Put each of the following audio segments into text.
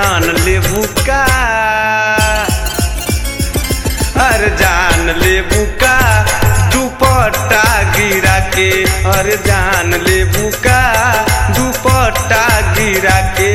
जान लेबू का अरे जान लेबू का दुपट्टा गिरा के अरे जान लेबू का दुपट्टा गिरा के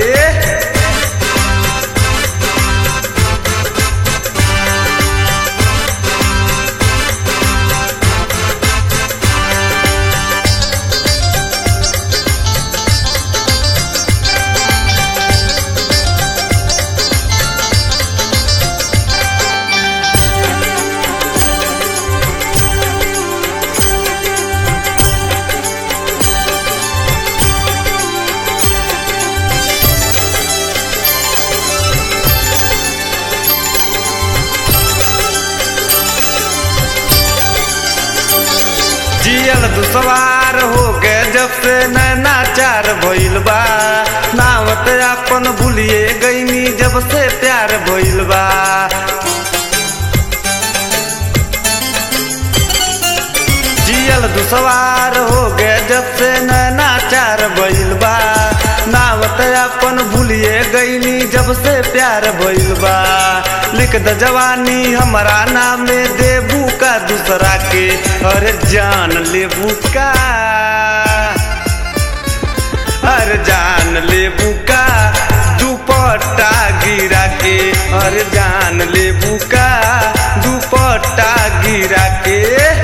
जियल दुसवार हो गए जब से नैना चार भइल बा नावत अपन भूलिए गईनी जब से प्यार भइल बा जियल दुसवार हो गए जब से नैना चार भइल बा नावत अपन भूलिए गईनी जब से प्यार भइल बा लिख द जवानी हमारा नाम में देबू का दूसरा के अरे जान लेबू का अरे जान लेबू का दुपट्टा गिरा के अरे जान लेबू का दुपट्टा गिरा के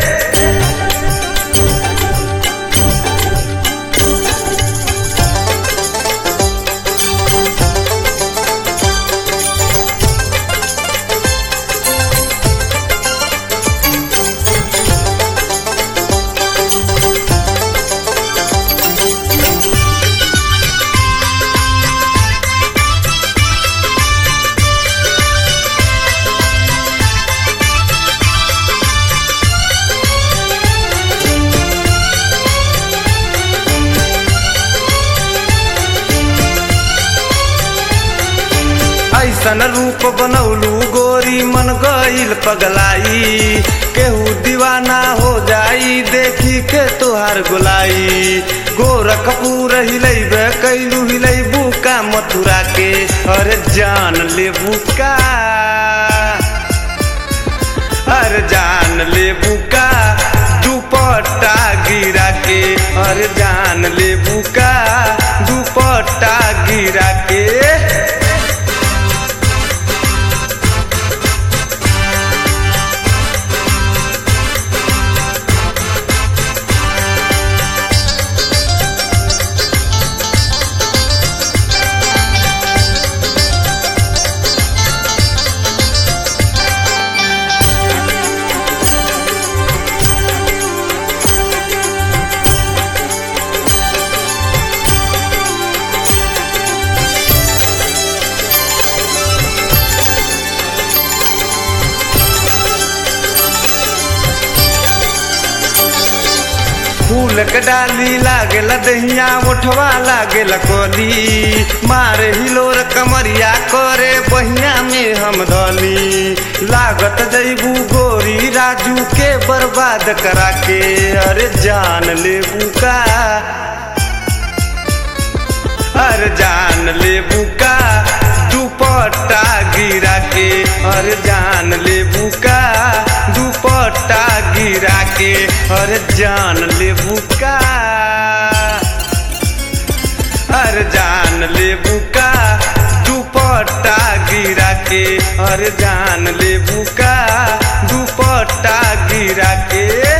ऐसन रूप बनौलू गोरी मन गईल पगलाई केहू दीवाना हो जाई देखी के तोहार गोलाई गोरखपुर हिलैबे कैलू हिलैबू का मथुरा के अरे जान लेबू का अरे जान लेबू का दुपट्टा गिरा के अरे जान लेबू का दुपट्टा गिरा के फूल के डाली लागेला दहिया उठवा लागेला कोली मारे हिलोर कमरिया करे बहिया में हम धली लागत जैबू गोरी राजू के बर्बाद करा के अरे जान लेबू का अरे जान लेबू का दुपट्टा गिरा के अरे जान लेबू का दुपट्टा गिरा के अरे जान लेबू का अरे जान लेबू का दुपट्टा गिरा के अरे जान लेबू का दुपट्टा गिरा के